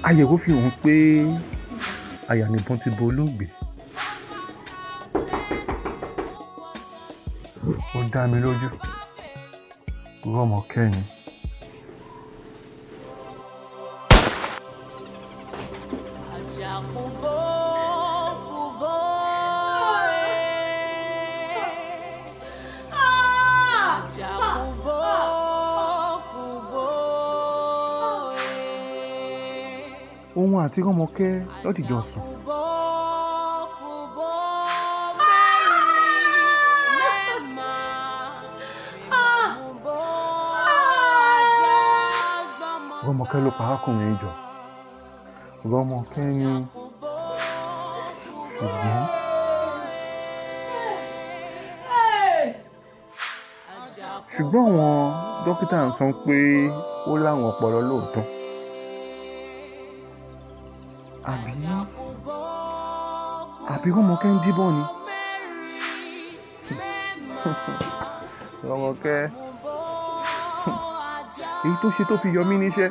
àyẹ̀wò fi hàn pé àyà nìbọn ti bo olóògbé ó dá mi lójú rọ́mọkẹ́ ni. òun àti rọ́mọkẹ́ lọ́dìjọ sùn. rọ́mọkẹ́ ló pa arákùnrin jọ rọ́mọkẹ́ ni ṣùgbọ́n ṣùgbọ́n àwọn dókítà ń sọ pé ó láwọn ọpọlọ lóòótọ́ àbí àbí rọ́mọkẹ́ ń díbọ́n ni rọ́mọkẹ́ èyí tó ṣe tó fi yọ mí níṣẹ́.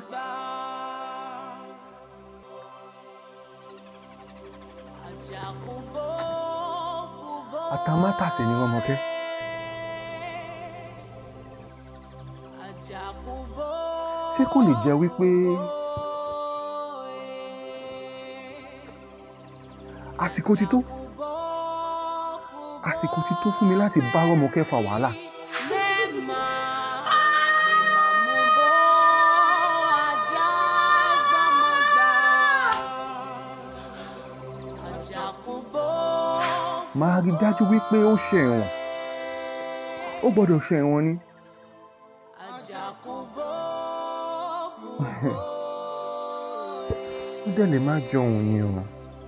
àtàmátàsé ni rọ́mọkẹ́. ṣé kò lè jẹ́ wípé àsìkò ti tó àsìkò ti tó fún mi láti bá rọ́mọkẹ́ fa wàhálà. máa rí dájú wípé ó ṣe ẹ̀wọ̀n ó gbọ́dọ̀ ṣe ẹ̀wọ̀n ni. ó dẹ̀ lè má jọ òun ni o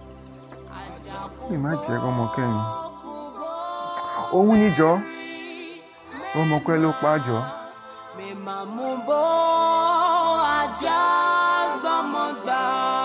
lè má jẹ́ rọ́mọkẹ́ ni òun níjọ́ rọ́mọkẹ́ ló pa á jọ. Mèmàmúbó ajá gbọ́mọgbà.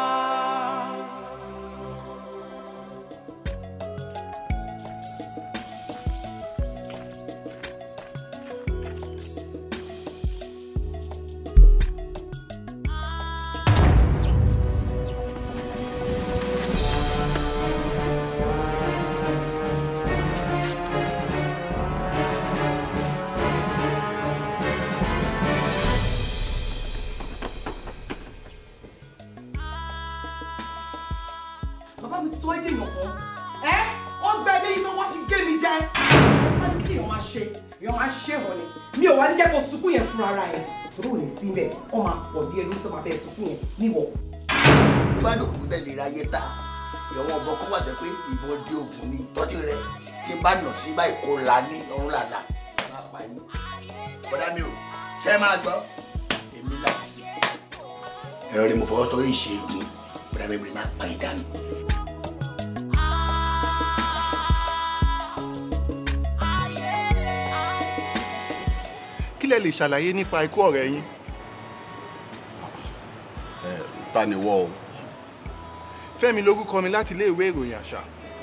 bàbá mi ti tó ẹ́dẹ̀ èèyàn kan ẹ́ wọ́n gbẹ ilé iná wọ́n ti gé mi jẹ. wọ́n ní kí èèyàn máa ṣe èèyàn máa ṣe wọ́n ni mi ò wá ní jẹ́ kó sunkún yẹn fúnra ara ẹ̀ torí ò ní sí bẹ́ẹ̀ wọ́n máa pọ̀ díẹ̀ lórí tó máa bẹ́ẹ̀ sunkún yẹn níwọ̀. gbádùn kò tẹ̀lé ráyé ta ìyọ̀wọ̀n ọ̀bọ kó wà jẹ́ pé ìbọn dé ogun ni tọ́jú rẹ tí n bá nà sí báyìí kó la ní ọ̀run làlà má pa yín. bọ́dá mi ò ṣe é máa gbọ́ èmi láti ẹ̀rọ ni mo fọwọ́ sọ yìí ṣe é gun bọ́dá mi máa pa yín dànù. kí lẹ lè ṣàlàyé nípa ikú ọ̀rẹ́ yín. ta ni wọ́ o fẹ́mi lórúkọ mi láti ilé ìwé ìròyìn àṣà.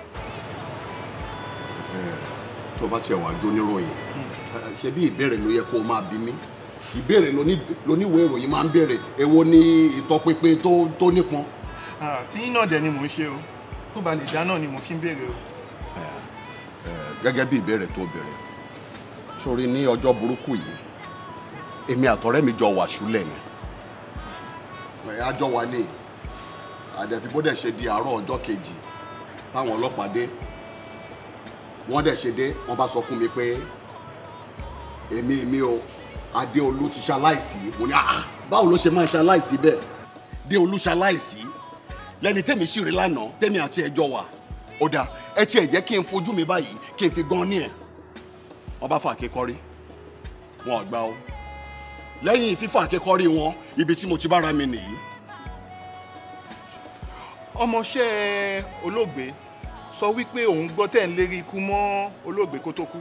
tó bá tiẹ̀ wá jó níròyìn ṣe bí ìbéèrè ló yẹ kó o máa bí mi ìbéèrè lóníwèé ìròyìn máa ń béèrè èwo ni ìtọpinpin tó tó nípọn. Ah, tí yín náà dẹ̀ ni mò ń ṣe o tó bá lè dá náà ni mo fi ń béèrè o. gẹ́gẹ́ bí ìbéèrè tó béèrè sórí ní ọjọ́ burúkú yìí èmi àtọ̀rẹ́ mi jọ wà ṣúlẹ̀ ni ẹ̀ á jọ wà ní àdẹ̀fi bó dẹ̀ ṣe di àárọ̀ ọjọ́ kejì táwọn ọlọ́pàá dé wọ́n dẹ̀ ṣe dé wọ́n bá sọ fún mi pé èmi èmi o adéolú ti ṣaláìsí mo ní àá báwo ló ṣe máa ṣaláìsí bẹ́ẹ̀ déolú ṣaláìsí lẹ́ni tẹ́mi sì rí lánàá tẹ́mi àti ẹjọ́ wà ó dáa ẹ tiẹ̀ jẹ́ kí n fojú mi báyìí kí n fi gan ní ẹ̀ wọ́n bá fà kékọ́rí wọn ò gbà ó lẹ́yìn fífà kékọ́rí wọn ibi tí mo ti bára mi nìyí ọmọọṣẹ́ olóògbé sọ wípé òun gbọ́ tẹ̀ ń lérí ikú mọ́ olóògbé kó tó kú.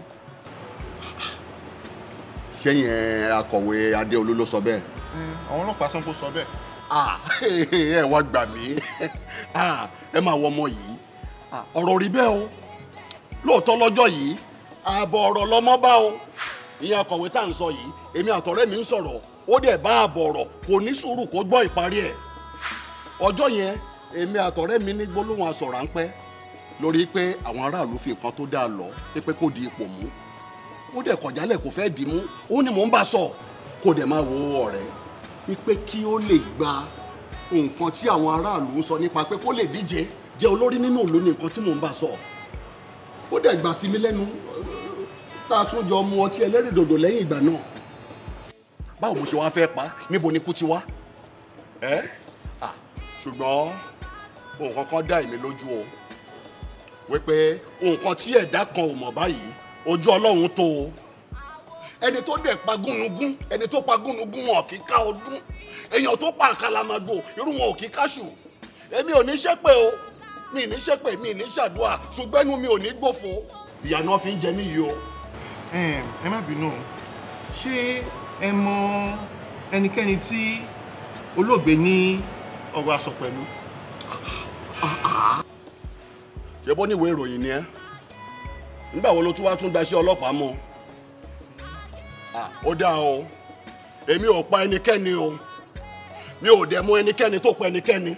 sẹ́yìn akọ̀wé adéolú ló sọ bẹ́ẹ̀. àwọn ọlọ́pàá sọ pé ó sọ bẹ́ẹ̀. Ah, ẹ wá gbà mí Ah, ẹ máa wọ ọmọ yìí Ah, ọ̀rọ̀ rí bẹ́ẹ̀ o lóòótọ́ lọ́jọ́ yìí ààbọ̀ ọ̀rọ̀ lọ́mọ bá o ìyẹn akọ̀wé tá à ń sọ yìí èmi àtọ̀rẹ́ mi ń sọ̀rọ̀ ó dẹ̀ bá ààbọ̀ ọ̀rọ̀ kò ní sùúrù kó gbọ́ ìparí ẹ̀ ọjọ́ yẹn èmi àtọ̀rẹ́ mi ní gbólóhùn aṣọ ráńpẹ́ lórí pé àwọn aráàlú fi nǹkan tó dáa lọ pé kó di ipò mú ó dẹ̀ kọjálẹ̀ kò fẹ́ dì í mú ó ní mò ń bá sọ kó dẹ̀ máa wo ọ̀rẹ́ pé kí ó lè gba nǹkan tí àwọn aráàlú ń sọ nípa pé kó lè díje jẹ́ olórí nínú ìlú ní nǹkan tí mò ń bá sọ ó dẹ̀ gbà sí mi lẹ́nu tá a tún jọ mu ọtí ẹlẹ́rìndòdò lẹ́yìn ìgbà náà báwo mo ṣe wá fẹ́ pa níbo ni kú ti wá ẹ́ à ṣùgbọ́n nǹkan kan dá èmi lójú o wípé nǹkan tí ẹ̀dá kan ò mọ̀ báyìí ojú ọlọ́run tó o ẹni tó dẹ̀ pa gúnugún ẹni tó pa gúnugún wọn kì í ká ọdún èèyàn tó pa àkàlàmàgò irú wọn ò kì í káṣù èmi ò ní ṣépè o mi ní ṣépè mi ní ṣàdúrà ṣùgbọ́n ẹnu mi ò ní gbòfo ìyà náà fi ń jẹ mí yìí o. ẹ ẹ má bínú ṣé ẹ mọ ẹnikẹ́ni tí olóògbé ní ọ̀rọ̀ àsọ pẹ̀lú. ṣé bó níwèé ìròyìn ni ẹ nígbà wo ló tún wá tún gbaṣẹ́ ọlọ́pàá mọ́ ó dáa o èmi ò pa ẹnikẹ́ni o mi ò dẹ̀ mú ẹnikẹ́ni tó pa ẹnikẹ́ni.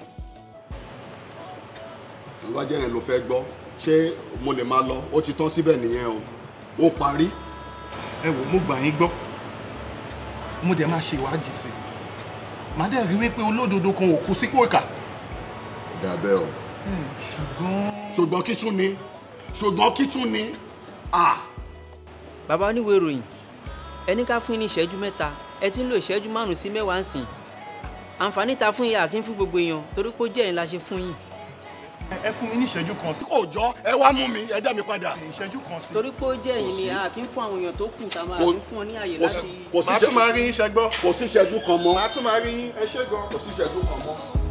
ìwádìí yẹn ló fẹ́ gbọ́ ṣé mo lè máa lọ ó ti tán síbẹ̀ nìyẹn o ó parí. ẹ wò mo gbà yín gbọ́ mo dẹ̀ máa ṣe ìwádìí sí i màá dẹ̀ rí wípé olódodo kan ò kú sípò ìkà. dàbẹ́ o. ṣùgbọ́n. ṣùgbọ́n kí tún ni ṣùgbọ́n kí tún ni. bàbá oníwèé ìròyìn ẹni ká fún yín ní ìṣẹ́jú mẹ́ta ẹ ti ń lo ìṣẹ́jú márùn-ún sí mẹ́wàá ń sìn àǹfààní ta fún yín àkín fún gbogbo èèyàn torí pé ó jẹ́ ẹ̀yin la ṣe fún yín. ẹ fún mi ní ìṣẹ́jú kan sí. kò jọ ẹ wá mú mi ẹ dá mi padà. ìṣẹ́jú kan sí. torí pé ó jẹ́ ẹ̀yin ni àkín fún àwọn èèyàn tó kù tá a máa kí fún ọ ní àyè láti. màá tún máa rí yín ṣẹgbọ́. kò sí ìṣẹ́jú kan mọ́. màá tún máa rí yín ẹ ṣé gan. kò sí ìṣẹ́jú kan mọ́.